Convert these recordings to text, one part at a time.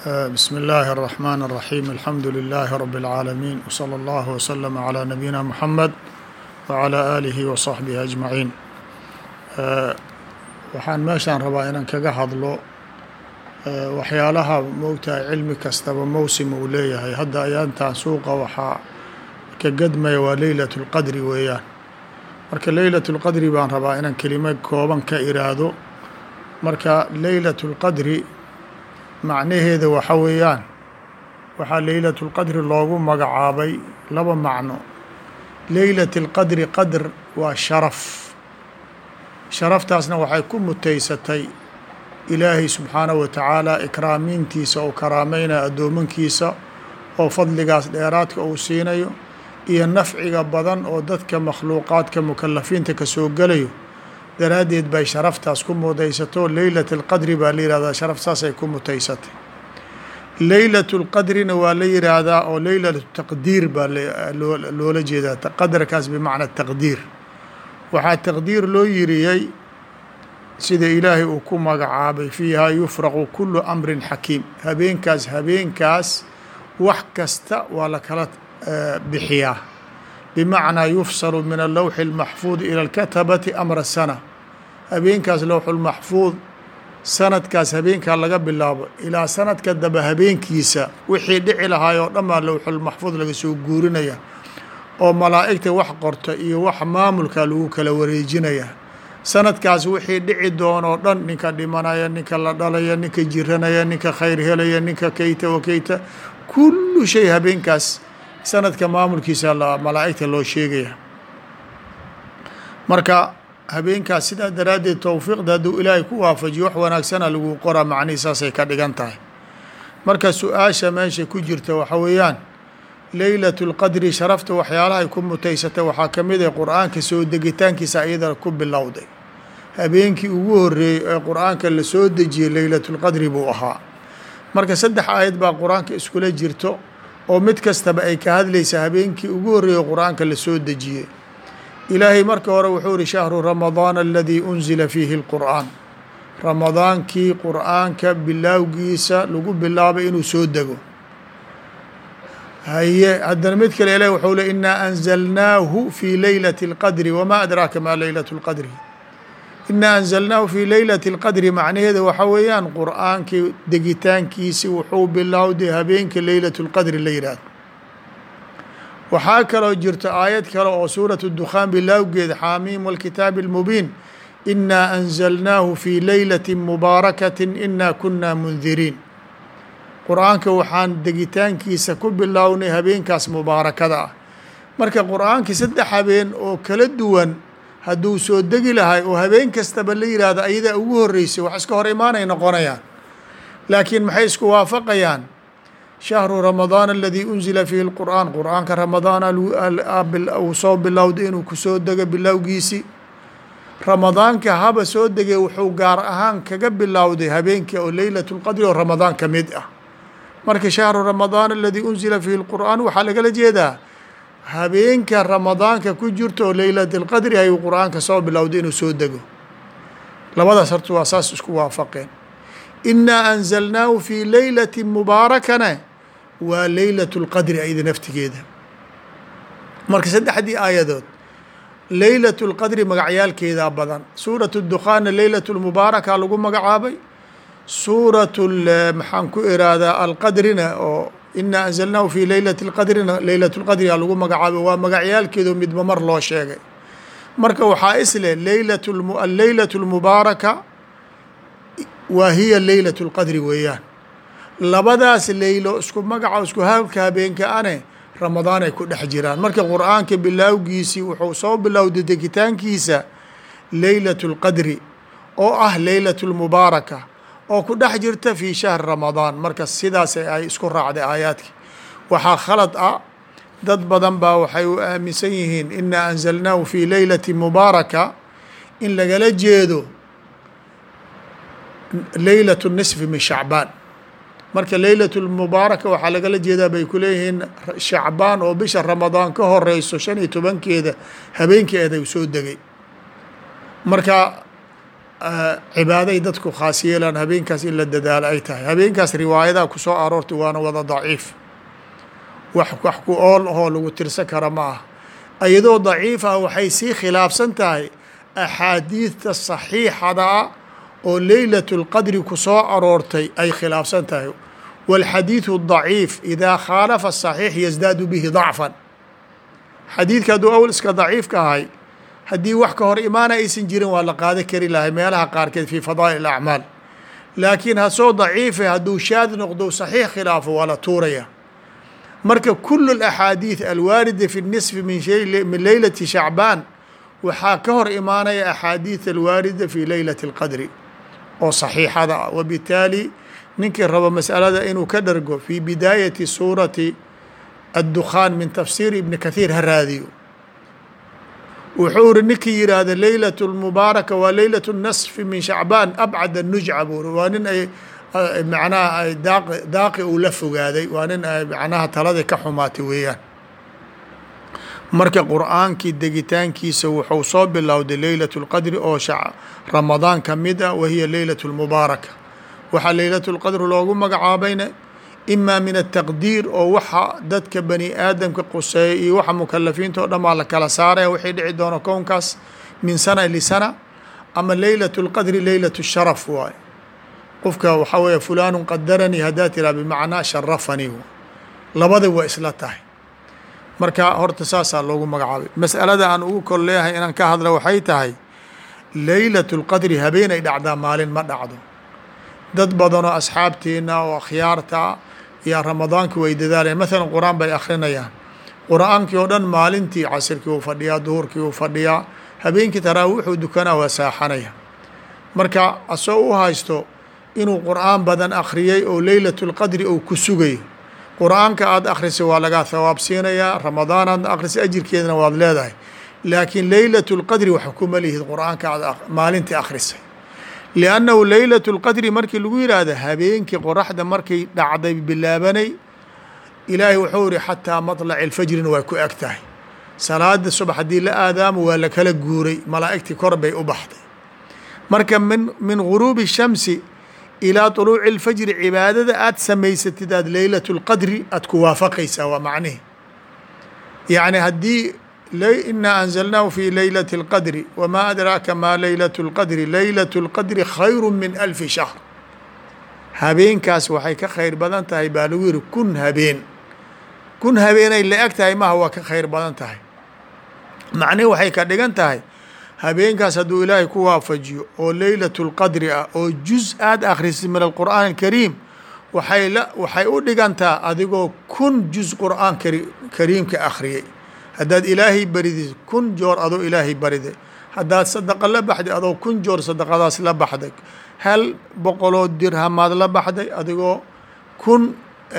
بسم الله الرحمن الرحيم الحمد لله رب العالمين وصلى الله وسلم على نبينا محمد وعلى آله وصحبه أجمعين waxaan meeshaan rabaa inaan kaga hadlo waxyaalaha moogtahay cilmi kastaba mowsim uu leeyahay hadda ayaantan suuqa waxaa ka gadmaya waa leylat اlqadri weeyaan marka leylat اlqadri baan rabaa inaan kelimo kooban ka iraahdo marka leylat اlqadri macnaheeda waxa weeyaan waxaa leylat اlqadri loogu magacaabay laba macno leylat اlqadri qadr waa sharaf sharaftaasna waxay ku mutaysatay ilaahay subxaanahu wa tacaala ikraamiintiisa oo karaameynaya addoomankiisa oo fadligaas dheeraadka uu siinayo iyo nafciga badan oo dadka makhluuqaadka mukalafiinta ka soo gelayo daraaddeed bay sharaftaas ku mutaysato leylat alqadri baa la yihahdaa sharaftaasay ku mutaysatay leylat lqadrina waa la yidhaahdaa oo leylat taqdiir baa loola jeedaa qadarkaas bimacna taqdiir waxaa taqdiir loo yiriyey sida ilaahay uu ku magacaabay fiihaa yufraqu kulu amrin xakiim habeenkaas habeenkaas wax kasta waa la kala bixiyaa bimacnaa yufsalu min alowxi اlmaxfuud ila alkatabati amra sana habeenkaas lowxulmaxfuud sanadkaas habeenkaa laga bilaabo ilaa sanadka daba habeenkiisa wixii dhici lahaay oo dhan baa lowxulmaxfuud laga soo guurinaya oo malaa'igta wax qorta iyo wax maamulka lagu kala wareejinaya sanadkaas wixii dhici doonoo dhan ninka dhimanaya ninka la dhalaya ninka jiranaya ninka khayr helaya ninka keyta wa keyta kullu shay habeenkaas sanadka maamulkiisa malaa'igta loo sheegaya marka habeenkaas sidaa daraaddeed towfiiqda hadduu ilaahay ku waafajiyo wax wanaagsana lagu qoraa macnihii saasay ka dhigan tahay marka su-aasha meesha ku jirta waxa weeyaan leylat اlqadri sharafta waxyaalahay ku mutaysatay waxaa ka mid ah qur-aanka soo degitaankiisa iyada ku bilowday habeenkii ugu horeeyey ee qur-aanka la soo dejiyey leylat اlqadri buu ahaa marka saddex aayad baa qur-aanka iskula jirto oo mid kastaba ay ka hadlaysa habeenkii ugu horeeyey qur-aanka la soo dejiyey ilaahay marka hore wuxuu ihi shahru ramadaan aladii unzila fiihi اlqur'aan ramadaankii qur-aanka bilaawgiisa lagu bilaabay inuu soo dego haye haddana mid kale ilahi wuxuu le inaa anzalnaahu fi leylati اlqadri wama adraaka ma leylat اlqadri inaa anzalnaahu fi leylati اlqadri macnaheeda waxa weeyaan qur'aankii degitaankiisi wuxuu bilowday habeenka leylat اlqadri la yidhaahdo waxaa kaloo jirto aayad kale oo suurat dukhaan bilowgeeda xaamiim wاlkitaabi اlmubiin inaa anzalnaahu fi leylati mubaarakati ina kuna mundiriin qur-aanka waxaan degitaankiisa ku bilownay habeenkaas mubaarakada ah marka qur-aankii saddex habeen oo kala duwan hadduu soo degi lahay oo habeen kastaba la yihahdo ayadaa ugu horeysay wax iska hor imaanay noqonayaan laakiin maxay isku waafaqayaan shahru ramadaan aladii unzila fiihi lqur'aan qur-aanka ramadaana uu soo bilowday inuu kusoo dego bilowgiisi ramadaanka haba soo degay wuxuu gaar ahaan kaga bilowday habeenkii oo leylat lqadri oo ramadaan ka mid ah marka shahru ramadaan aladii unzila fiihi lqur'aan waxaa lagala jeedaa habeenka ramadaanka ku jirto oo leylat اlqadri ayuu qur-aanka soo bilowday inuu soo dego labadaas horta waa saas isku waafaqeen inaa anzalnaahu fi leylati mubaarakana waa leylat اlqadri ayda naftigeeda marka saddexdii aayadood leylat اlqadri magacyaalkeedaa badan suurat اdukhaanna leylat اlmubaaraka lagu magacaabay suurat maxaan ku iraahdaa alqadrina oo inaa anzalnaahu fi leylati اlqadrina leylat اlqadriga lagu magacaabay waa magacyaalkeedo midba mar loo sheegay marka waxaa isleh leylat alleylat اlmubaaraka waa hiya leylat اlqadri weeyaan labadaas leylo isku magaca isku halka habeenka ane ramadaan ay ku dhex jiraan marka qur-aanka bilaawgiisii wuxuu soo bilowday degitaankiisa leylat اlqadri oo ah leylat اlmubaaraka oo ku dhex jirta fi shahri ramadaan marka sidaas ay isku raacday aayaadki waxaa khalad ah dad badan baa waxay u aaminsan yihiin inaa anzalnaahu fi leylati mubaaraka in lagala jeedo leylat nisfi min shacbaan marka leylat lmubaaraka waxaa lagala jeedaa bay ku leeyihiin shacbaan oo bisha ramadaan ka horeyso shan iyo tobankeeda habeenkeeda u soo degay marka cibaaday dadku khaas yeelaan habeenkaas in la dadaalo ay tahay habeenkaas riwaayadaa ku soo aroortay waana wada daciif wax wax ku ool ahoo lagu tirsan kara ma ah iyadoo daciif ah waxay sii khilaafsan tahay axaadiidta saxiixada ah oo leylat اlqadri ku soo aroortay ay khilaafsan tahay wاlxadiiثu daciif idaa khaalafa صaxiix yasdaadu bihi dacfan xadiidka hadduu awl iska daciifka ahay haddii wax ka hor imaana aysan jirin waa la qaada kari lahay meelaha qaarkeed fi fadaa'il acmaal laakiin hasoo daciife hadduu shaad noqdo saxiix khilaafo waa la tuuraya marka kul اaxaadiiث alwaarida fi الnisfi min leylati shacbaan waxaa ka hor imaanaya axaadiiث alwaarida fi leylati اlqadri oo saxiixada ah wabitaali ninkii rabo masalada inuu ka dhargo fi bidaayati suurati addukhaan min tafsiir ibni kathiir ha raadiyo wuxuu iri ninkii yidhaahda leylat lmubaaraka waa leylat nasfi min shacbaan abcad anujca buu ri waa nin ay macnaha ay daaqi daaqi uu la fogaaday waa nin ay macnaha taladii ka xumaatay weeyaan marka qur'aankii degitaankiisa wuxuu soo bilowday leylat اlqadri oo ramadaan ka mid ah wahiya leylat اlmubaaraka waxaa leylat اlqadri loogu magacaabayna ima min ataqdiir oo waxa dadka bani aadamka quseeya iyo waxa mukalafiinta o dhan baa la kala saaraya wixii dhici doono kownkaas min sana lisana ama leylat اlqadri leylat sharaf waaye qofka waxaa weeye fulaanu qadaranii haddaa tiraa bimacnaa sharafanii labada waa isla tahay marka horta saasaa loogu magacaabay mas'alada aan ugu kol leeyahay inaan ka hadla waxay tahay leylat اlqadri habeenay dhacdaa maalin ma dhacdo dad badanoo asxaabteena oo akhyaarta yaa ramadaanki way dadaalayaan mathalan qur-aan bay akrinayaan qur-aankii oo dhan maalintii casirkii uu fadhiyaa duhurkii uu fadhiyaa habeenkii taraawiixuu dukanaa waa saaxanaya marka asoo u haysto inuu qur-aan badan akhriyey oo leylat اlqadri ou ku sugayo qur-aanka aada akhrisay waa lagaa thawaab siinayaa ramadaan aadna akhrisay ajirkeedana waad leedahay laakiin leylat اlqadri wax kuma lihid qur-aanka aad maalintii akhrisay liannahu leylat اlqadri markii lagu yidhaahda habeenkii qoraxda markay dhacday bilaabanay ilaahay wuxuu ihi xataa maطlaci اlfajrina waa ku eg tahay salaada subax haddii la aadaamo waa la kala guuray malaa'igtii kor bay u baxday marka min min guruubi الshamsi ilaa طuluuci اlfajri cibaadada aad samaysatid aad leylat اlqadri aad ku waafaqaysaa waa macnihi yacni haddii inaa anzalnaahu fi leylati اlqadri wmaa adraaka ma leylat اlqadri leylat اlqadri khayru min alfi shahr habeenkaas waxay ka khayr badan tahay baa lagu yihi kun habeen kun habeenay la eg tahay maha waa ka khayr badan tahay macnihi waxay ka dhigan tahay habeenkaas hadduu ilaahay ku waafajiyo oo leylat اlqadri ah oo juz aad akhrisid min alqur'aan alkariim waxay la waxay u dhigantaa adigoo kun juz qur'aan kari kariimka akhriyey haddaad ilaahay baridid kun joor adoo ilaahay bariday haddaad sadaqa la baxday adoo kun joor sadaqadaas la baxday hal boqoloo dirhamaad la baxday adigoo kun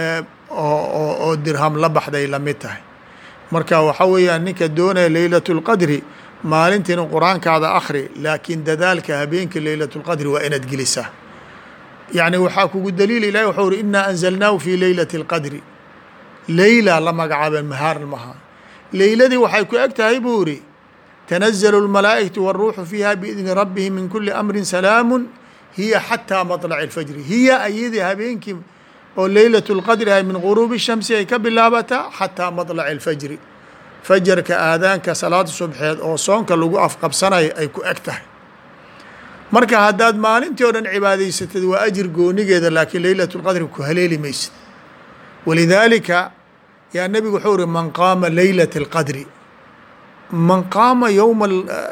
oo dirham la baxday lamid tahay marka waxa weeyaan ninka doonaya leylat اlqadri maalintiina qur-aankaada akhri laakiin dadaalka habeenka leylat اlqadri waa inaad gelisaa yacni waxaa kugu daliil ilahi waxuu uri inaa anzalnaahu fi leylati اlqadri leyla la magacaabeen mahaar maha leyladii waxay ku eg tahay buu iri tanazalu اlmalaa'ikatu wاlruuxu fiiha biidni rabbihim min kuli amrin salaamu hiya xataa maطlaci اlfajri hiya ayadii habeenkii oo leylat اlqadri ahay min guruubi shamsi ay ka bilaabataa xataa maطlaci اlfajri fajarka aadaanka salaada subxeed oo soonka lagu afqabsanayo ay ku eg tahay marka haddaad maalintii o dhan cibaadaysatid waa ajir goonigeeda laakiin leylat اlqadri ku haleeli maysid walidaalika yaa nebigu wuxuu uri man qaama leylat اlqadri man qaama yowma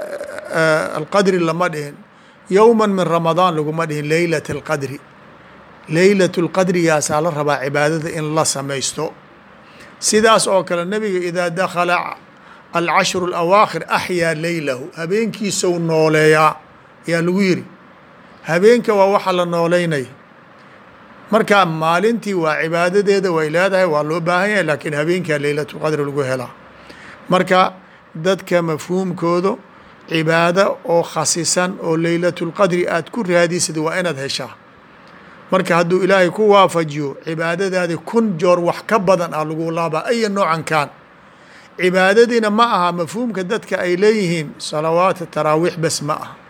alqadri lama dhihin yowma min ramadaan laguma dhihin leylat اlqadri leylat اlqadrigaasaa la rabaa cibaadada in la samaysto sidaas oo kale nebiga idaa dakala alcashru اlawaakhir axyaa leylahu habeenkiisou nooleeyaa ayaa lagu yiri habeenka waa waxa la nooleynaya marka maalintii waa cibaadadeeda way leedahay waa loo baahan yahay laakiin habeenkaa leylat اlqadri lagu helaa marka dadka mafhuumkooda cibaado oo khasisan oo leylat اlqadri aad ku raadisid waa inaad heshaa marka hadduu ilaahay ku waafajiyo cibaadadaadi kun joor wax ka badan ah lagu laabaa aya noocan kaan cibaadadiina ma aha mafhuumka dadka ay leeyihiin salawaat taraawiix bes ma aha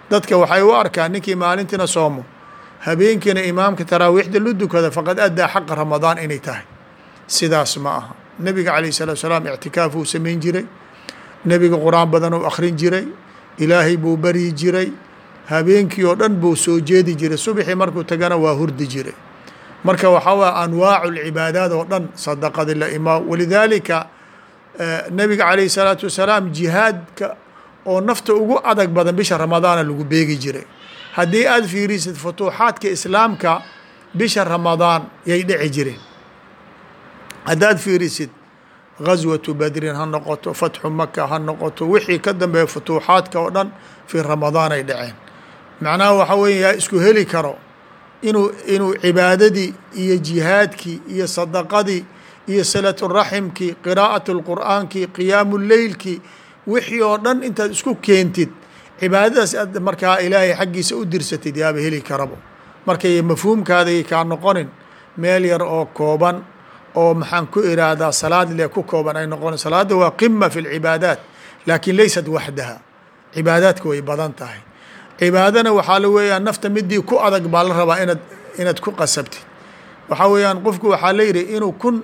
dadka waxay u arkaan ninkii maalintiina soomo habeenkiina imaamka taraawiixda lu dukada faqad addaa xaqa ramadaan inay tahay sidaas ma aha nebiga calayh salatu salaam ictikaaf uu samayn jiray nebiga qur-aan badan uu akhrin jiray ilaahay buu baryi jiray habeenkii oo dhan buu soo jeedi jiray subxii markuu tagana waa hurdi jiray marka waxaa waye anwaacu lcibaadaad oo dhan sadaqadi la imaa walidaalika nebiga calayh salaatu wasalaam jihaadka oo nafta ugu adag badan bisha ramadaana lagu beegi jiray haddii aada fiirisid futuuxaadka islaamka bisha ramadaan yay dhici jireen haddaad fiirisid gaswatu badrin ha noqoto fatxu maka ha noqoto wixii ka dambeeya futuuxaadka oo dhan fii ramadaan ay dhaceen macnaha waxa weeye yaa isku heli karo inuu inuu cibaadadii iyo jihaadkii iyo sadaqadii iyo salaturaximkii qiraa'at lqur'aankii qiyaamu leylkii wixii oo dhan intaad isku keentid cibaadadaas aad markaa ilaahay xaggiisa u dirsatid yaaba heli karabo markay mafhuumkaaday kaa noqonin meel yar oo kooban oo maxaan ku iraahdaa salaad le ku kooban ay noqon salaada waa qima fi lcibaadaat laakiin laysat waxdaha cibaadaadka way badan tahay cibaadana waxaa la weeyaan nafta midii ku adag baa la rabaa inaad inaad ku qasabtid waxaa weeyaan qofku waxaa la yidhi inuu kun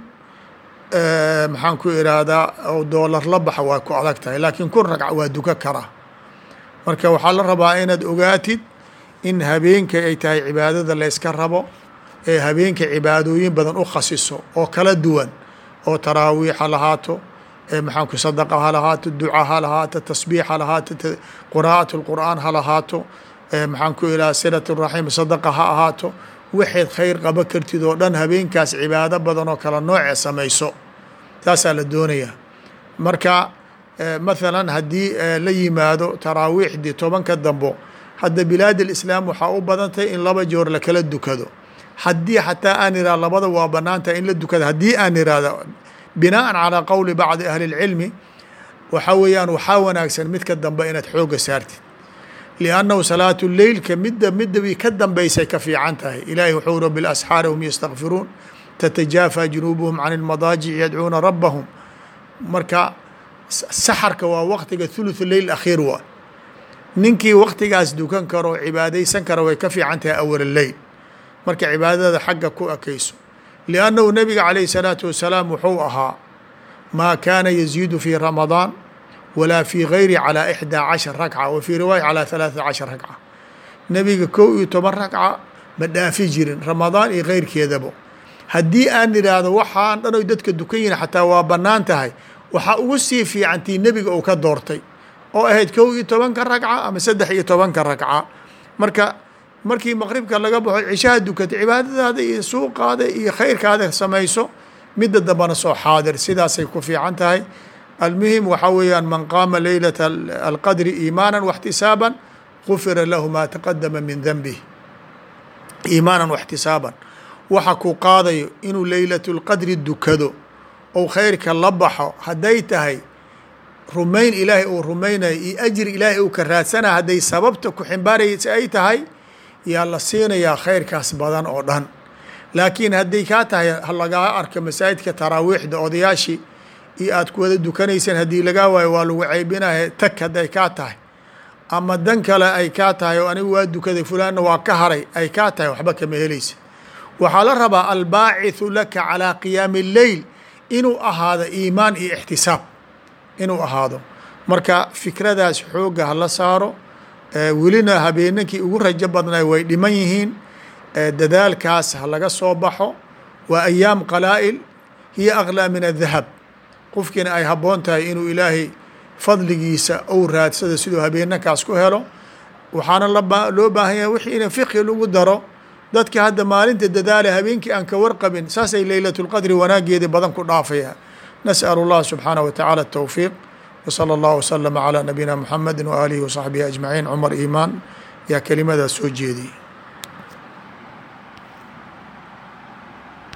maxaan ku iraahdaa oo doolar la baxa waa ku adag tahay laakiin kun ragca waa duka karaa marka waxaa la rabaa inaad ogaatid in habeenka ay tahay cibaadada layska rabo ee habeenka cibaadooyin badan u khasiso oo kala duwan oo taraawiix ha lahaato maxaanku sadaqa ha lahaato duca ha lahaato tasbiix ha lahaato qiraa'at lqur'aan ha lahaato maxaan ku ilaha silat raxim sadaqa ha ahaato waxayd khayr qaba kartid oo dhan habeenkaas cibaado badan oo kala nooce samayso taasaa la doonayaa marka mathalan haddii la yimaado taraawiixdii tobanka dambo hadda bilaad alislaam waxaa u badantay in laba joor lakala dukado haddii xataa aan irah labada waa banaantahay in la dukada haddii aan irahdo binaan calaa qowli bacdi ahli اlcilmi waxaa weeyaan waxaa wanaagsan midka dambe inaad xooga saartid liannahu salaatu leylka midda middabii ka dambaysay ka fiican tahay ilaahi wuxuu uri bilasxaari hum yastakfiruun tatajaafa junuubuhum can اlmadaajic yadcuuna rabbahum marka saxarka waa waktiga thuluthu leyl akhiir waa ninkii waktigaas dukan karo oo cibaadaysan kara way ka fiican tahay awal leyl marka cibaadada xagga ku ekayso liannahu nabiga calayh salaatu wasalaam wuxuu ahaa maa kaana yaziidu fii ramadaan walaa fii gayri calaa ixdaa cashar ragca wa fii riwaaya calaa halaata cashar ragca nebiga kow iyo toban ragca ma dhaafi jirin ramadaan iyo keyrkeedaba haddii aan idhaahdo waxaan dhan oy dadka dukan yihin xataa waa bannaan tahay waxaa ugu sii fiicantii nebiga uu ka doortay oo ahayd kow iyo tobanka ragca ama saddex iyo tobanka ragca marka markii maqribka laga baxo cishaha dukata cibaadadaada iyo suuqaada iyo khayrkaada samayso midda dambana soo xaadir sidaasay ku fiican tahay almuhim waxaa weeyaan man qaama leylata alqadri iimaanan waxtisaaban gufira lahu maa taqadama min denbih iimaanan waxtisaaban waxa ku qaadayo inuu leylatu lqadri dukado ou khayrka la baxo hadday tahay rumayn ilaahay uu rumaynayo iyo ajri ilaahay uu ka raadsanaya hadday sababta ku ximbaaraysa ay tahay yaa la siinayaa khayrkaas badan oo dhan laakiin hadday kaa tahay lagaa arka masaajidka taraawiixda odayaashii iyo aad ku wada dukanaysaan haddii lagaa waayo waa lagu ceybinaya tag hadday kaa tahay ama dan kale ay kaa tahay oo anigu waa dukaday fulaanna waa ka haray ay kaa tahay waxba kama helaysa waxaa la rabaa albaacithu laka calaa qiyaami اleyl inuu ahaado iimaan iyo ixtisaab inuu ahaado marka fikradaas xoogga hala saaro welina habeenankii ugu rajo badnay way dhiman yihiin dadaalkaas ha laga soo baxo waa ayaam qalaa'il hiya aklaa min adahab qofkiina ay habboon tahay inuu ilaahay fadligiisa ou raadsado siduu habeenankaas ku helo waxaana loo baahan yahay wixii ina fiqhi lagu daro dadka hadda maalinta dadaala habeenkii aan ka warqabin saasay leylat lqadri wanaageeda badan ku dhaafaya nasأl اllah subxaanaه wa taعalى الtowfiiq wslى اllah wslama عlى nabiyina mxamedi waalihi waصaxbihi ajmaciin cumar iimaan yaa kelimadaas soo jeediyey